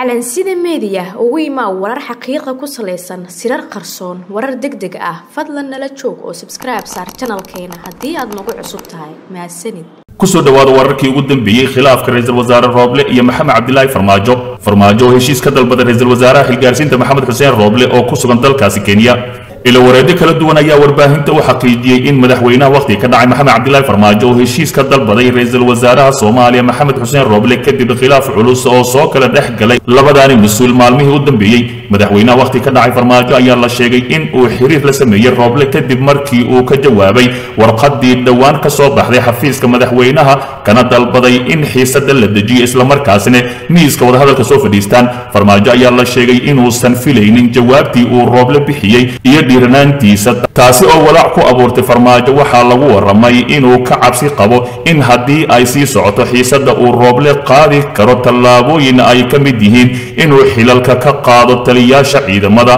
calansida meediya ugu imaa warar xaqiiqa ku salaysan sirar qarsoon warar deg deg ah fadlan nala joog oo sabskribe saar janalkeena haddii aad nagu cusub tahay mahadsanid kusoo dhowaada wararkii ugu dambeeyey khilaafka ra-iisul wasaare rooble iyo maxamed cabdilaahi farmaajo farmaajo oo heshiis ka dalbaday ra-iisul wasaaraha xilgaarsiinta maxamed xuseen rooble oo ku sugan dalkaasi kenya ilo wareedyo kala duwan ayaa warbaahinta u xaqiijiyey in madaxweynaha wakhtiga ka dhacay maxamed cabdilaahi farmaajo oo heshiis ka dalbaday ra-iisul wasaaraha soomaaliya maxamed xuseen rooble kadib khilaaf culus oo soo kala dhex galay labadaani mas-uul maalmihii u dambeeyey madaxweynaha wakhtiga ka dhacay farmaajo ayaa la sheegay in uu xiriir la sameeyey rooble kadib markii uu ka jawaabay warqadii dhowaan ka soo baxday xafiiska madaxweynaha kana dalbaday in xiisada la dejiyo islamarkaasina miiska wadahadalka soo fadhiistaan farmaajo ayaa la sheegay inuusan filaynin jawaabtii uu rooble bixiyey iyo dhiiranaantiisa taasi oo walaac ku abuurtay farmaajo waxaa lagu waramay inuu ka cabsi qabo in haddii ay sii socoto xiisada uu rooble qaadi karo tallaabooyin ay ka mid yihiin inuu xilalka ka qaado taliyaasha ciidamada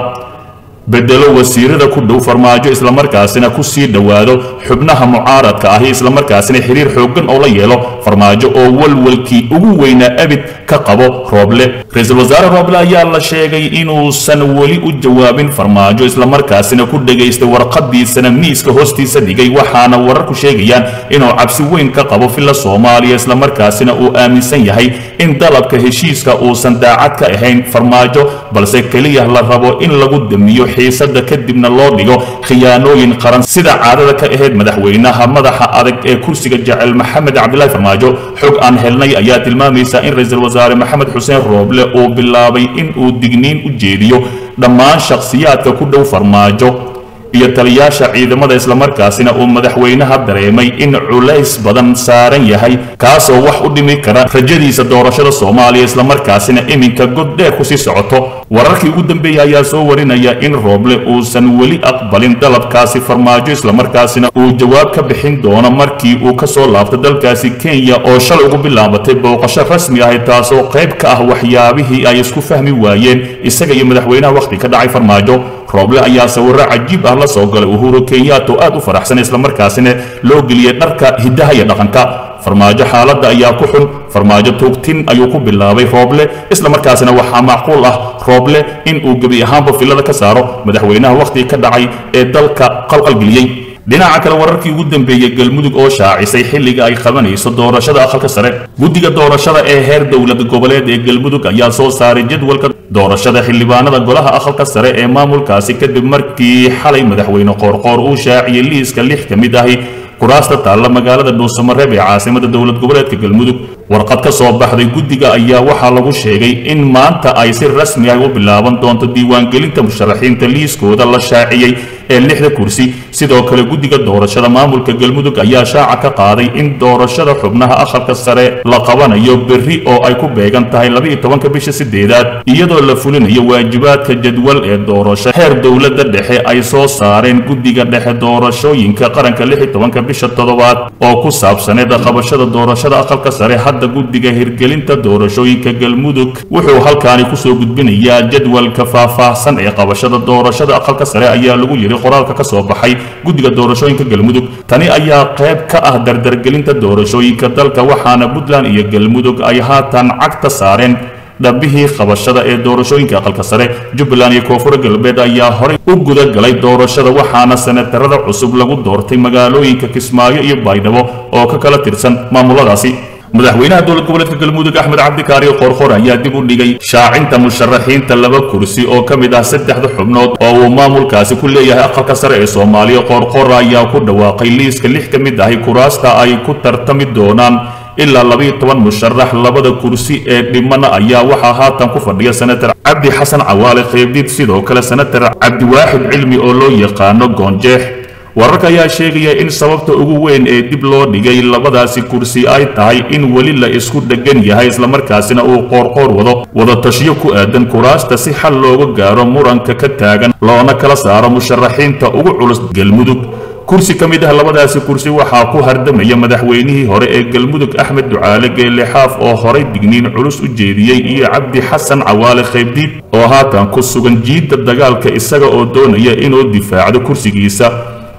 bedelo wasiirada ku dhow farmaajo islamarkaasina ku sii dhowaado xubnaha mucaaradka ahi islamarkaasina xiriir xooggan oo la yeelo farmaajo oo walwalkii ugu weynaa abid ka qabo rooble ra-iisul wasaare rooble ayaa la sheegay inuusan weli u jawaabin farmaajo islamarkaasina ku dhegaystay warqadiisana miiska hoostiisa dhigay waxaana wararku sheegayaan inuu cabsi weyn ka qabo filla soomaaliya islamarkaasina uu aaminsan yahay in dalabka heshiiska uusan daacad ka ahayn farmaajo balse keliya la rabo in lagu damiyo xiisada kadibna loo dhigo khiyaanooyin qaran sida caadada ka ahayd madaxweynaha madaxa adag ee kursiga jecel maxamed cabdilaahi farmaajo xog aan helnay ayaa tilmaamaysa in ra-iisul wasaare maxamed xuseen rooble uu bilaabay in uu digniin u jeediyo dhammaan shakhsiyaadka ku dhow farmaajo iyo taliyaasha ciidamada islamarkaasina uu madaxweynaha dareemay in culays badan saaran yahay kaasoo wax u dhimi kara rajadiisa doorashada soomaaliya islamarkaasina iminka god dheer kusii socoto wararkii ugu dambeeyey ayaa soo warinaya in rooble uusan weli aqbalin dalabkaasi farmaajo islamarkaasina uu jawaab ka bixin doono markii uu ka soo laabto dalkaasi kenya oo shalay ugu bilaabatay booqasho rasmi ahi taasoo qayb ka ah waxyaabihii ay isku fahmi waayeen isaga iyo madaxweynaha wakhti ka dhacay farmaajo rooble ayaa sawirro cajiib ah la soo galay uhuru kenyato aad u faraxsan islamarkaasina loo geliyey dharka hiddaha iyo dhaqanka farmaajo xaaladda ayaa ku xun farmaajo tuugtin ayuu ku bilaabay rooble islamarkaasina waxaa macquul ah rooble in uu gebi ahaanba filada ka saaro madaxweynaha wakhtiga ka dhacay ee dalka qalqalgeliyey dhinaca kale wararkii ugu dambeeyey galmudug oo shaacisay xilliga ay qabanayso doorashada aqalka sare guddiga doorashada ee heer dowlad goboleed ee galmudug ayaa soo saaray jadwalka doorashada xildhibaanada golaha aqalka sare ee maamulkaasi kadib markii xalay madaxweyne qoorqoor uu shaaciyey liiska lix ka mid ahi kuraasta taalla magaalada dhuusamareeb ee caasimada dowlad goboleedka galmudug warqad ka soo baxday guddiga ayaa waxaa lagu sheegay in maanta ay si rasmi ah u bilaaban doonto diiwaangelinta musharaxiinta liiskooda la shaaciyey ee lixda kursi sidoo kale guddiga doorashada maamulka galmudug ayaa shaaca ka qaaday in doorashada xubnaha aqalka sare la qabanayo berri oo ay ku beegan tahay labaiyo tobanka bisha sideedaad iyadoo la fulinayo waajibaadka jadwal ee doorasho heer dowladda dhexe ay soo saareen guddiga dhexe doorashooyinka qaranka lix iyo tobanka bisha toddobaad oo ku saabsaneed qabashada doorashada aqalka sare hadda guddiga hirgelinta doorashooyinka galmudug wuxuu halkaani kusoo gudbinayaa jadwalka faahfaahsan ee qabashada doorashada aqalka sare ayaa lagu yiri qoraalka ka soo baxay guddiga doorashooyinka galmudug tani ayaa qayb ka ah dardargelinta doorashooyinka dalka waxaana puntland iyo galmudug ay haatan cagta saareen dhabihii qabashada ee doorashooyinka aqalka sare jubbaland iyo koonfur galbeed ayaa horey u guda galay doorashada waxaana senatarada cusub lagu doortay magaalooyinka kismaayo iyo baydhabo oo ka kala tirsan maamuladaasi madaxweynaha dowlad goboleedka galmudug axmed cabdikaariyo qoorqoor ayaa dib u dhigay shaacinta musharaxiinta laba kursi oo ka mid ah saddexda xubnood oo uu maamulkaasi ku leeyahay aqalka sare ee soomaaliya qoorqoor ayaa ku dhawaaqay liiska lix ka mid ahi kuraasta ay ku tartami doonaan ilaa labaiyo toban musharax labada kursi ee dhimana ayaa waxaa haatan ku fadhiya senatar cabdi xasan cawaale qeybdid sidoo kale senatar cabdiwaaxid cilmi oo loo yaqaano goonjeex wararka ayaa sheegaya in sababta ugu weyn ee dib loo dhigay labadaasi kursi ay tahay in weli la isku dheggan yahay islamarkaasina uu qoorqoor wado wadatashiyo ku aadan kuraasta si xal looga gaaro muranka ka taagan loona kala saaro musharaxiinta ugu culus galmudug kursi ka mid ah labadaasi kursi waxaa ku hardamaya madaxweynihii hore ee galmudug axmed ducaale geelle xaaf oo horay digniin culus u jeediyey iyo cabdi xasan cawaale qaybdiid oo haatan ku sugan jiidda dagaalka isaga oo doonaya inuu difaacdo kursigiisa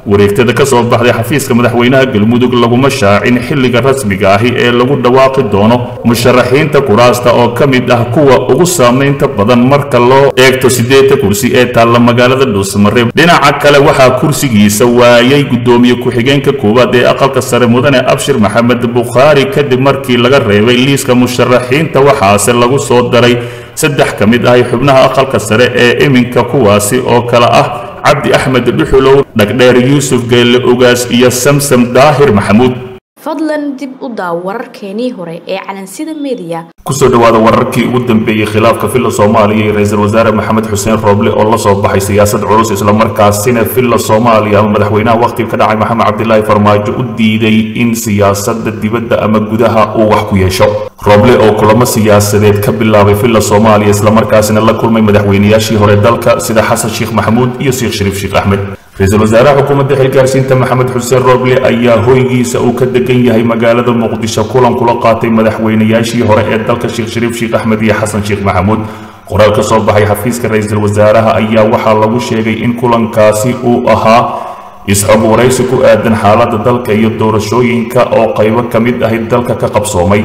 wareegtada ka soo baxday xafiiska madaxweynaha galmudug laguma shaacin xilliga rasmiga ahi ee lagu dhawaaqi doono musharaxiinta kuraasta oo ka mid ah kuwa ugu saamaynta badan marka loo eegto siddeedda kursi ee taalla magaalada dhuusamareeb dhinaca kale waxaa kursigiisa waayay guddoomiye ku-xigeenka koowaad ee aqalka sare mudane abshir maxamed bukhaari kadib markii laga reebay liiska musharaxiinta waxaase lagu soo daray saddex ka mid ahi xubnaha aqalka sare ee iminka kuwaasi oo kale ah cabdi axmed dhuxulow dhagdheer yuusuf geelle ogaas iyo samsam daahir maxamuud fadlan dib u daaw wararkeenii hore ee calansida meediya kusoo dhowaada wararkii ugu dambeeyey khilaafka villa soomaaliya iyo ra-iisul wasaare maxamed xuseen rooble oo la soo baxay siyaasad culus islamarkaasina villa soomaaliya ama madaxweynaha wakhtiga ka dhacay maxamed cabdilaahi farmaajo u diiday in siyaasada dibadda ama gudaha uu wax ku yeesho rooble oo kulamo siyaasadeed ka bilaabay villa soomaaliya islamarkaasina la kulmay madaxweynayaashii hore dalka sida xasan sheekh maxamuud iyo sheekh shariif sheekh axmed ra-iisul wasaaraha xukuumadda xilgaarsiinta maxamed xuseen rooble ayaa hoygiisa uu ka degan yahay magaalada muqdisho kulan kula qaatay madaxweynayaashii hore ee dalka sheekh shariif sheekh axmed iyo xasan sheekh maxamuud qoraal ka soo baxay xafiiska ra-iisul wasaaraha ayaa waxaa lagu sheegay in kulankaasi uu ahaa isxog waraysi ku aadan xaaladda dalka iyo doorashooyinka oo qaybo ka mid ahi dalka ka qabsoomay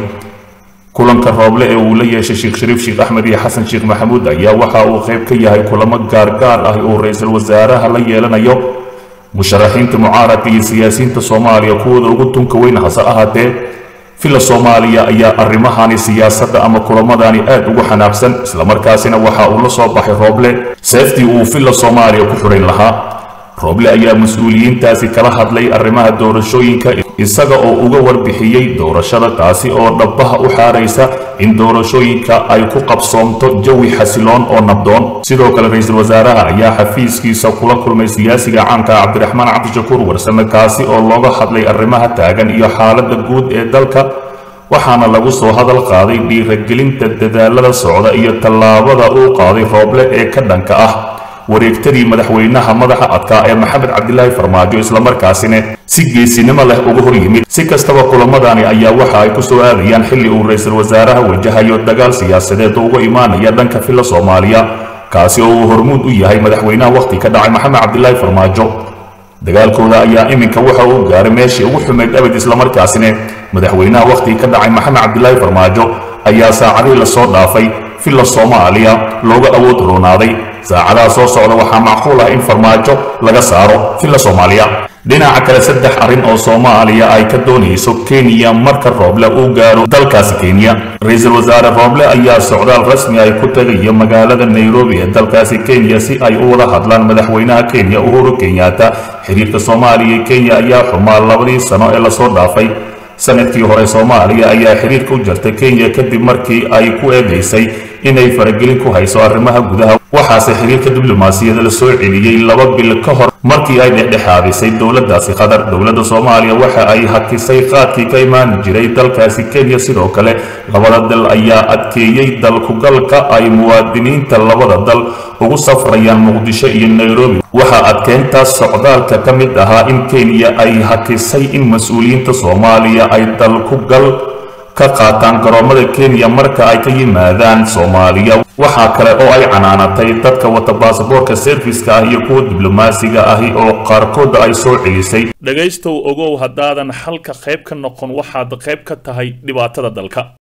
kulanka rooble ee uu la yeeshay sheekh shariif sheekh axmed iyo xasan sheekh maxamuud ayaa waxa uu qayb ka yahay kulamo gaargaar ah oo ra-iisul wasaaraha la yeelanayo musharaxiinta mucaaradka iyo siyaasiyiinta soomaaliya kuwooda ugu tunka weyn hase ahaatee villa soomaaliya ayaa arrimahani siyaasadda ama kulamadani aad ugu xanaaqsan islamarkaasina waxa uu la soo baxay rooble seeftii uu villa soomaaliya ku xidhayn lahaa rooble ayaa mas-uuliyiintaasi kala hadlay arrimaha doorashooyinka isaga oo uga warbixiyey doorashada taasi oo dhabbaha u xaaraysa in doorashooyinka ay ku qabsoomto jawi xasiloon oo nabdoon sidoo kale ra-iisul wasaaraha ayaa xafiiskiisa kula kulmay siyaasiga caanka cabdiraxmaan cabdishakuur warsame kaasi oo looga hadlay arrimaha taagan iyo xaaladda guud ee dalka waxaana lagu soo hadal qaaday dhiiragelinta dadaalada socda iyo tallaabada uu qaaday rooble ee ka dhanka ah wareegtadii madaxweynaha madaxa adkaa ee maxamed cabdilaahi farmaajo islamarkaasina si geesinimo leh uga hor yimid si kastaba kulamadani ayaa waxa ay ku soo aadayaan xilli uu ra-iisul wasaaraha wajahayo dagaal siyaasadeed oo uga imaanaya dhanka villa soomaaliya kaasi oo uu hormuud u yahay madaxweynaha wakhti ka dhacay maxamed cabdilaahi farmaajo dagaalkooda ayaa iminka waxa uu gaaray meeshii ugu xumeyd abad islamarkaasina madaxweynaha wakhti ka dhacay maxamed cabdilaahi farmaajo ayaa saacadihii lasoo dhaafay villa soomaaliya looga awood roonaaday saacadaha soo socda waxaa macquul ah in farmaajo laga saaro villa soomaaliya dhinaca kale saddex arrin oo soomaaliya ay ka doonayso kenya marka rooble uu gaaro dalkaasi kenya ra-iisul wasaare rooble ayaa socdaal rasmi ay ku tagayo magaalada nairobi ee dalkaasi kenya si ay u wada hadlaan madaxweynaha kenya uhuru kenyatta xiriirka soomaaliya iyo kenya ayaa xumaa labadii sano ee lasoo dhaafay sanadkii hore soomaaliya ayaa xiriirka u jartay kenya kadib markii ay ku eedaysay inay faragelin ku hayso arrimaha gudaha waxaase xiriirka diblomaasiyada la soo celiyey laba bil ka hor markii ay dhexdhexaadisay dowladdaasi qatar dowladda soomaaliya waxa ay hakisay qaadkii ka imaan jiray dalkaasi kenya sidoo kale labada dal ayaa adkeeyey dalkugalka ay muwaadiniinta labada dal ugu safrayaan muqdisho iyo nairobi waxaa adkeyntaas socdaalka ka mid ahaa in kenya ay hakisay in mas-uuliyiinta soomaaliya ay dalkugal ka qaataan garoomada kenya marka ay ka yimaadaan soomaaliya waxaa kale oo ay canaanatay dadka wata baasaboorka serviska ah iyo kuwa diblomaasiga ahi oo qaarkooda ay soo celisay dhegaystow ogow haddaadan xalka qayb ka noqon waxaad qayb ka tahay dhibaatada dalka